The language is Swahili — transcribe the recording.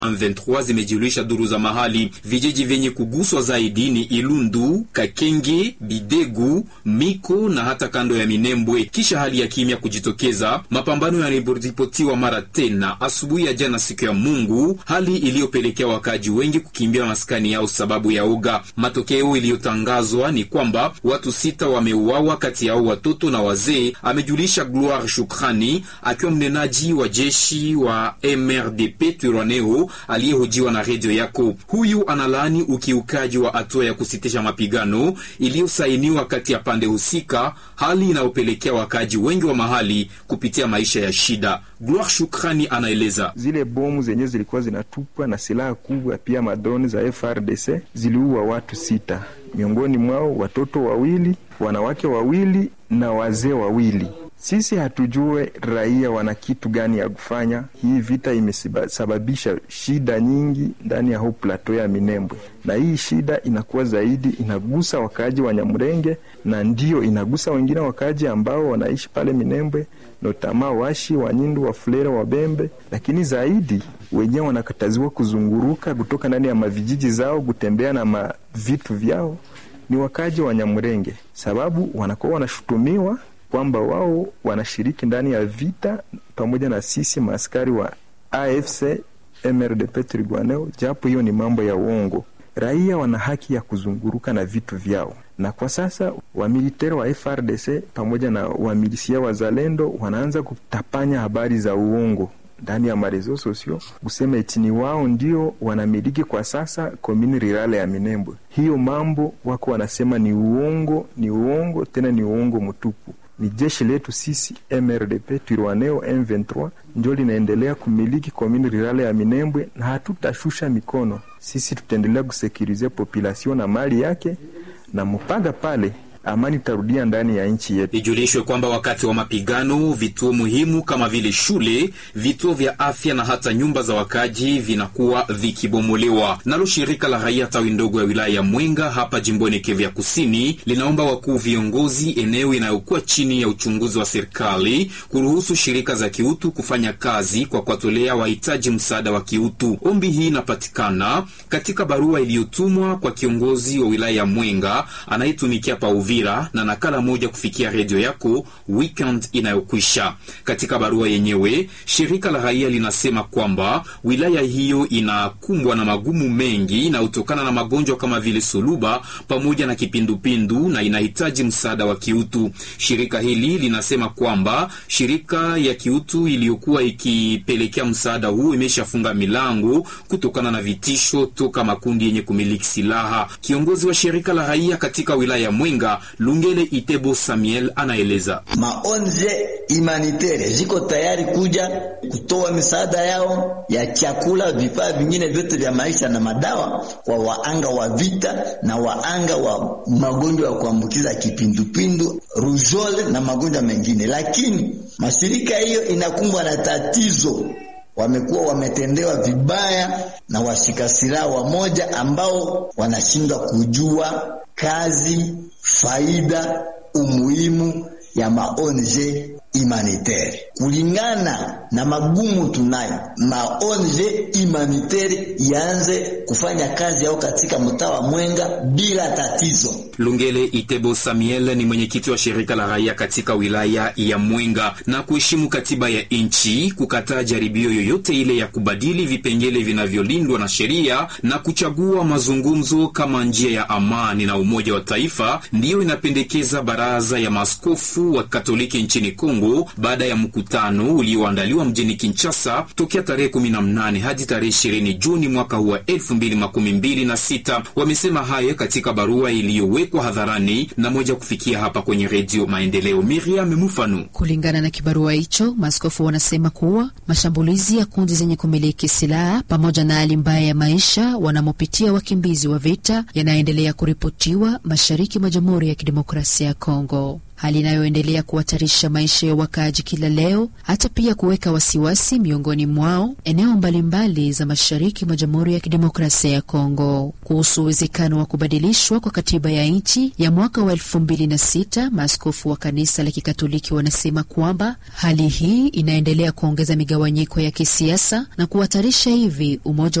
M23 zimejulisha duru za mahali. Vijiji vyenye kuguswa zaidi ni Ilundu, Kakenge, Bidegu, Miko na hata kando ya Minembwe. Kisha hali ya kimya kujitokeza, mapambano yanaripotiwa mara tena asubuhi ya jana, siku ya Mungu, hali iliyopelekea wakaji wengi kukimbia maskani yao sababu ya uga. Matokeo iliyotangazwa ni kwamba watu sita wameuawa, kati yao watoto na wazee, amejulisha Gloire Shukrani akiwa mnenaji wa jeshi wa MRDP Twirwaneho aliyehojiwa na redio yako. Huyu analaani ukiukaji wa hatua ya kusitisha mapigano iliyosainiwa kati ya pande husika, hali inayopelekea wakaji wengi wa mahali kupitia maisha ya shida. Gloire Shukrani anaeleza zile bomu zenye zilikuwa zinatupwa na silaha kubwa, pia madroni za FRDC ziliua watu sita, miongoni mwao watoto wawili, wanawake wawili na wazee wawili. Sisi hatujue raia wana kitu gani ya kufanya. Hii vita imesababisha shida nyingi ndani ya huu plateau ya Minembwe, na hii shida inakuwa zaidi inagusa wakaaji wa Nyamurenge na ndio inagusa wengine wakaaji ambao wanaishi pale Minembwe, notama Washi, Wanyindu, Wafulera, Wabembe, lakini zaidi wenyewe wanakataziwa kuzunguruka kutoka ndani ya mavijiji zao kutembea na mavitu vyao ni wakaaji wa Nyamurenge, sababu wanakuwa wanashutumiwa kwamba wao wanashiriki ndani ya vita pamoja na sisi maaskari wa AFC MRDP Twirwaneho, japo hiyo ni mambo ya uongo. Raia wana haki ya kuzunguruka na vitu vyao, na kwa sasa wamiliteri wa FRDC pamoja na wamilisia wazalendo wanaanza kutapanya habari za uongo ndani ya marezo sosio kusema eti ni wao ndio wanamiliki kwa sasa komini rirale ya Minembwe. Hiyo mambo wako wanasema ni uongo, ni uongo tena ni uongo mtupu. Ni jeshi letu sisi MRDP Twirwaneho M23 ndio linaendelea kumiliki komini rirale ya Minembwe, na hatutashusha mikono. Sisi tutaendelea kusekurize population na mali yake, na mpaka pale amani itarudia ndani ya nchi yetu. Ijulishwe kwamba wakati wa mapigano vituo muhimu kama vile shule, vituo vya afya na hata nyumba za wakaji vinakuwa vikibomolewa. Nalo shirika la raia tawi ndogo ya wilaya ya Mwenga hapa jimboni Kivu ya Kusini linaomba wakuu viongozi eneo inayokuwa chini ya uchunguzi wa serikali kuruhusu shirika za kiutu kufanya kazi kwa kuwatolea wahitaji msaada wa kiutu. Ombi hii inapatikana katika barua iliyotumwa kwa kiongozi wa wilaya ya Mwenga anayetumikia pa Uvira na nakala moja kufikia redio yako weekend inayokwisha. Katika barua yenyewe, shirika la raia linasema kwamba wilaya hiyo inakumbwa na magumu mengi inayotokana na magonjwa kama vile suluba pamoja na kipindupindu na inahitaji msaada wa kiutu. Shirika hili linasema kwamba shirika ya kiutu iliyokuwa ikipelekea msaada huu imeshafunga milango kutokana na vitisho toka makundi yenye kumiliki silaha. Kiongozi wa shirika la raia katika wilaya ya Mwenga Lungele Itebo Samuel anaeleza maonje imanitere ziko tayari kuja kutoa misaada yao ya chakula, vifaa vingine vyote vya maisha na madawa kwa waanga wa vita na waanga wa magonjwa ya kuambukiza kipindupindu, rujole na magonjwa mengine, lakini mashirika hiyo inakumbwa na tatizo wamekuwa wametendewa vibaya na washika silaha wamoja ambao wanashindwa kujua kazi, faida, umuhimu ya maonje humanitaire kulingana na magumu tunayo, maonje humanitaire ianze kufanya kazi yao katika mtaa wa Mwenga bila tatizo. Lungele Itebo Samuel ni mwenyekiti wa shirika la raia katika wilaya ya Mwenga na kuheshimu katiba ya nchi, kukataa jaribio yoyote ile ya kubadili vipengele vinavyolindwa na sheria na kuchagua mazungumzo kama njia ya amani na umoja wa taifa, ndiyo inapendekeza baraza ya maaskofu wa Katoliki nchini Kongo baada ya mkutano ulioandaliwa mjini Kinshasa tokea tarehe 18 hadi tarehe 20 Juni mwaka huu wa 2026. Wamesema hayo katika barua iliyowekwa hadharani na moja kufikia hapa kwenye Redio Maendeleo. Miriam Mufanu. Kulingana na kibarua hicho, maaskofu wanasema kuwa mashambulizi ya kundi zenye kumiliki silaha pamoja na hali mbaya ya maisha wanamopitia wakimbizi wa vita yanaendelea kuripotiwa mashariki mwa Jamhuri ya Kidemokrasia ya Kongo. hali inayoendelea kuhatarisha maisha ya wakaaji kila leo, hata pia kuweka wasiwasi miongoni mwao eneo mbalimbali za mashariki mwa Jamhuri ya Kidemokrasia ya Kongo. Kuhusu uwezekano wa kubadilishwa kwa katiba ya nchi ya mwaka wa elfu mbili na sita, maaskofu wa kanisa la Kikatoliki wanasema kwamba hali hii inaendelea kuongeza migawanyiko ya kisiasa na kuhatarisha hivi umoja